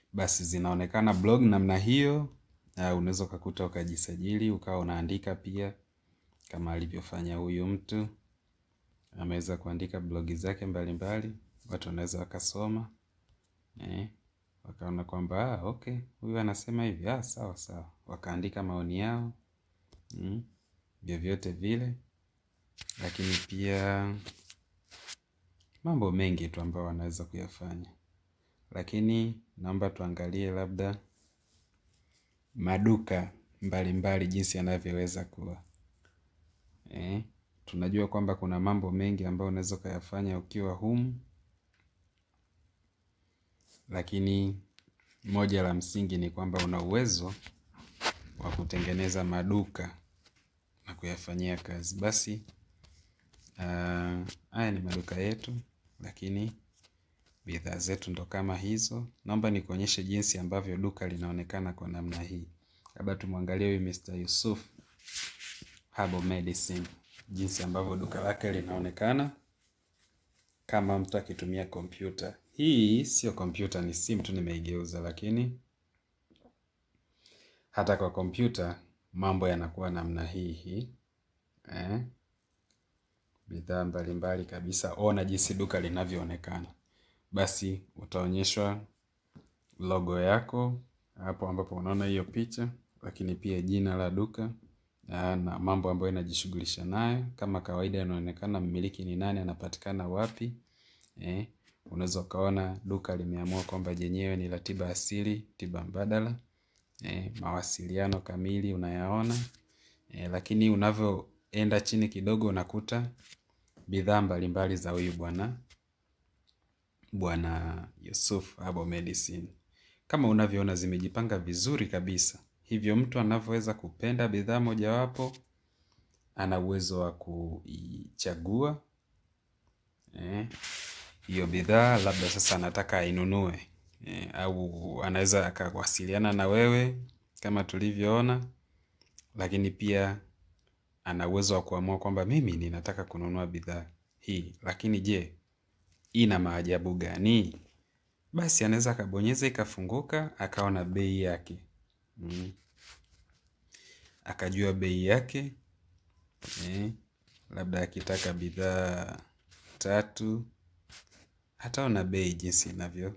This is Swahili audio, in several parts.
basi zinaonekana blog namna hiyo. Uh, unaweza ukakuta ukajisajili ukawa unaandika pia kama alivyofanya huyu mtu, ameweza kuandika blogi zake mbalimbali, watu wanaweza wakasoma eh, wakaona kwamba ah, okay, huyu anasema hivi, ah, sawa sawa, wakaandika maoni yao mm, vyovyote vile, lakini pia mambo mengi tu ambayo wanaweza kuyafanya, lakini naomba tuangalie labda maduka mbalimbali mbali jinsi yanavyoweza kuwa eh, tunajua kwamba kuna mambo mengi ambayo unaweza ukayafanya ukiwa humu, lakini moja la msingi ni kwamba una uwezo wa kutengeneza maduka na kuyafanyia kazi. Basi uh, haya ni maduka yetu, lakini bidhaa zetu ndo kama hizo. Naomba nikuonyeshe jinsi ambavyo duka linaonekana kwa namna hii. Labda tumwangalie huyu Mr. Yusuf Herbal Medicine, jinsi ambavyo duka lake linaonekana kama mtu akitumia kompyuta. Hii sio kompyuta, ni simu tu nimeigeuza, lakini hata kwa kompyuta mambo yanakuwa namna hii hii eh? Bidhaa mbalimbali kabisa. Ona jinsi duka linavyoonekana. Basi utaonyeshwa logo yako hapo ambapo unaona hiyo picha, lakini pia jina la duka na mambo ambayo inajishughulisha nayo. Kama kawaida, inaonekana mmiliki ni nani, anapatikana wapi eh? Unaweza ukaona duka limeamua kwamba jenyewe ni la tiba asili, tiba mbadala eh, mawasiliano kamili unayaona eh, lakini unavyoenda chini kidogo unakuta bidhaa mbalimbali za huyu bwana bwana Yusuf Herbal Medicine kama unavyoona zimejipanga vizuri kabisa. Hivyo mtu anavyoweza kupenda bidhaa mojawapo, ana uwezo wa kuichagua eh, hiyo bidhaa, labda sasa anataka ainunue eh, au anaweza akawasiliana na wewe kama tulivyoona, lakini pia ana uwezo wa kuamua kwamba mimi ninataka kununua bidhaa hii, lakini je, ina maajabu gani? Basi anaweza akabonyeza ikafunguka, akaona bei yake mm. Akajua bei yake eh, labda akitaka bidhaa tatu hataona bei jinsi inavyo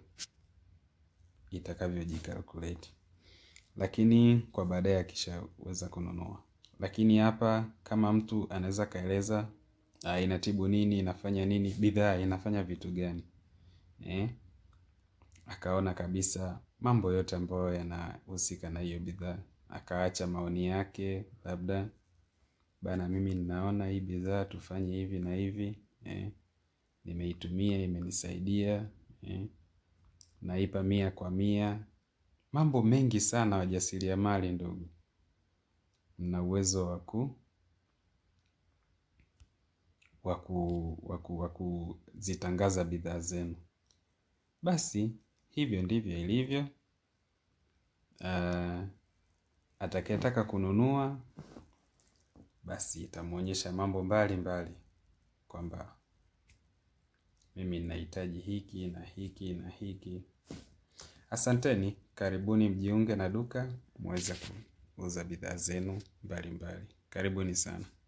itakavyojikalkulate, lakini kwa baadaye akishaweza kununua. Lakini hapa kama mtu anaweza kaeleza inatibu nini, inafanya nini, bidhaa inafanya vitu gani eh? Akaona kabisa mambo yote ambayo yanahusika na hiyo bidhaa, akaacha maoni yake, labda bana, mimi ninaona hii bidhaa tufanye hivi na hivi eh? Nimeitumia, imenisaidia eh? Naipa mia kwa mia. Mambo mengi sana, wajasiriamali ndugu, mna uwezo waku waku waku wakuzitangaza bidhaa zenu. Basi hivyo ndivyo ilivyo. Uh, atakayetaka kununua basi itamwonyesha mambo mbalimbali kwamba mimi ninahitaji hiki na hiki na hiki. Asanteni, karibuni mjiunge na duka muweze kuuza bidhaa zenu mbalimbali. Karibuni sana.